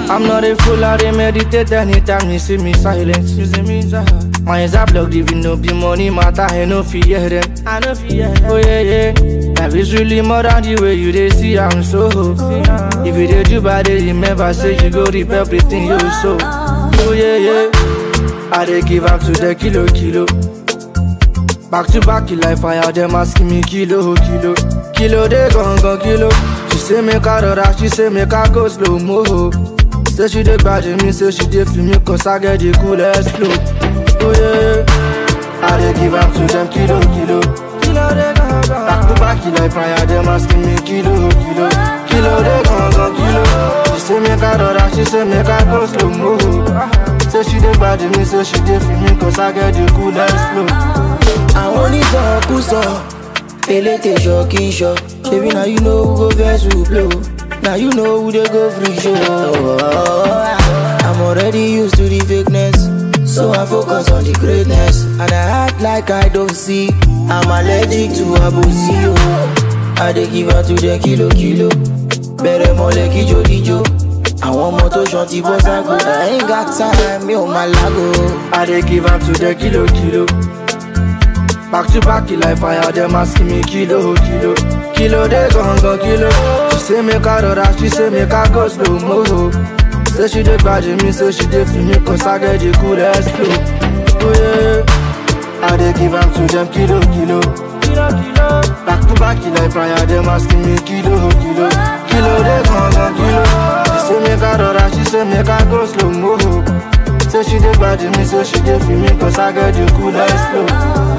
I'm not a fool, I dey meditate anytime you see me silent. You see me silent. My eyes are blocked, even no be money matter, I no fear them. I no fear them. Oh yeah, yeah. Life is really more than the way you dey see, I'm so. If you dey do bad, dey remember, say you go reap everything you sow. Oh yeah, yeah. I dey give up to the kilo, kilo. Back to back, you like fire, them asking me kilo, kilo. Kilo, they gon' gon' kilo. She say make I rora, she say make I go slow mo. Say she dey grudge me, say she dey feel me, cause I get the coolest flow. Oh yeah, I dey give up to them kilo, kilo. Kilo, they gon' gon' Back to back, you like fire, them asking me kilo, kilo. Kilo, they gon' gon' kilo. She say make I rora, she say make I go slow mo. Say she dey grudge me, say she dey feel me, cause I get the coolest flow. àwọn onísọkúsọ elétè ṣọ kí n ṣọ ṣebí na you know who go vex who blow na you know who dey go free show. I'm already used to the fakeness so I focus on the greatness and I act like I don't see I'm allergic to abosi o. I dey give her to the kilo kilo bẹ̀rẹ̀ mọ́lẹ̀ kíjó díjó àwọn ọmọ tó ṣan ti bọ́ ságo I ain't got time mi ò máa lágo. I dey give up to the kilo kilo. Back to back, you like fire, them asking me kilo kilo. Kilo they gon' go kilo. She say make I rora, she say make I go slow mo. Say she dey grudge me, say she dey feel me, cause I get the coolest flow. Oh yeah, I dey give up to them kilo kilo. Kilo kilo. Back to back, you like fire, them asking me kilo kilo. Kilo they gon' go kilo. She say make I rora, she say make I go slow mo. Say she dey grudge me, say she dey feel me, cause I get the coolest flow.